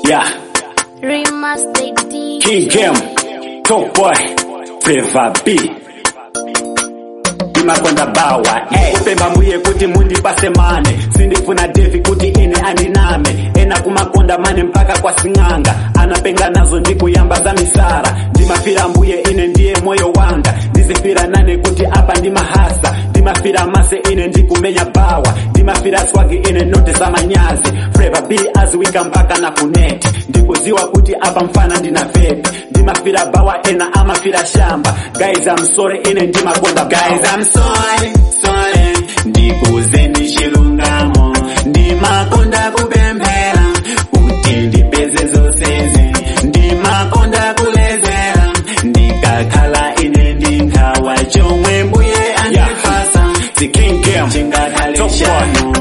Yeah, Remastered DJ. King Game, Top Boy, Flavor B. imakonda bawa kupemba mbuye kuti mundipase mane sindifuna devi kuti ine andiname ena kumakonda mane mpaka kwa sing'anga anapenga nazo ndikuyamba za misara ndimafira mbuye ine ndiye moyo wanga ndizifira nane kuti apa ndimahasa ndimafira mase ine ndikumenya bawa ndimafira swagi ine note za manyazi Flavor B aziwika mpaka na kuneti ndikuziwa kuti apa mfana ndina vepi ndimafira bawa ena amafira shamba guys I'm sorry ine ndimakonda guys I'm sorry sorry ndikuze ndishilungamo ndimakonda kupemphera kuti ndipeze zonsezi ndimakonda kulezera ndikakhala ine ndikhawa chomwe mbuye andipasa chingakhale chanu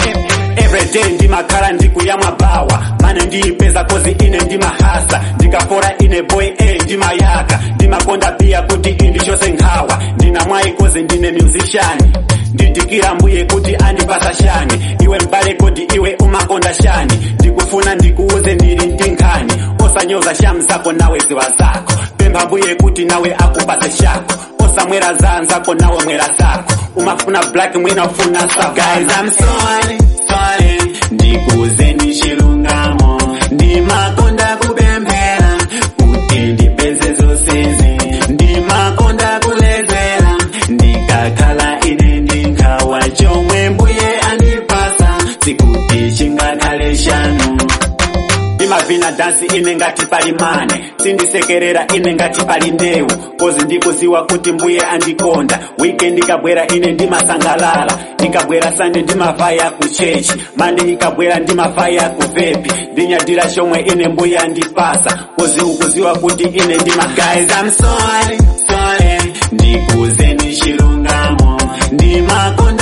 everyday ndimakhala ndikuyamwa bawa mane ndiyipeza kozi ine ndimahasa ndikafora ine boy e ndimayaka ndimakonda pia kuti indichose nkhawa ndina mwayi kozi ndine musician ndidikira mbuye kuti andipasa shani iwe mbale kodi iwe umakonda shani ndikufuna ndikuuze ndili ndinkhani osanyoza shamu zako nawe ziwa zako pempha mbuye kuti nawe akupase shako osamwera za anzako nawe mwera zako umafuna black mwina ufuna sako guys I'm sorry sorry ndikuze ndishilungamo ndimakonda kupemphera kuti ndipeze zonsezi ndimakonda kulezera ndikakhala ine ndikhawa chomwe mbuye andipasa sikuti chingakhale chanu ndimavina dansi ine ngati pali mane sindisekerera ine ngati pali ndewu kozi ndikuziwa kuti mbuye andikonda weekend ikabwera ine ndimasangalala ikabwera sande ndimavaya ku chechi mande ikabwera ndimavaya ku vepi ndinyadira chomwe ine mbuye andipasa kozi ukuziwa kuti ine ndima guys I'm sorry sorry ndikuze ndishilungamo ndimakonda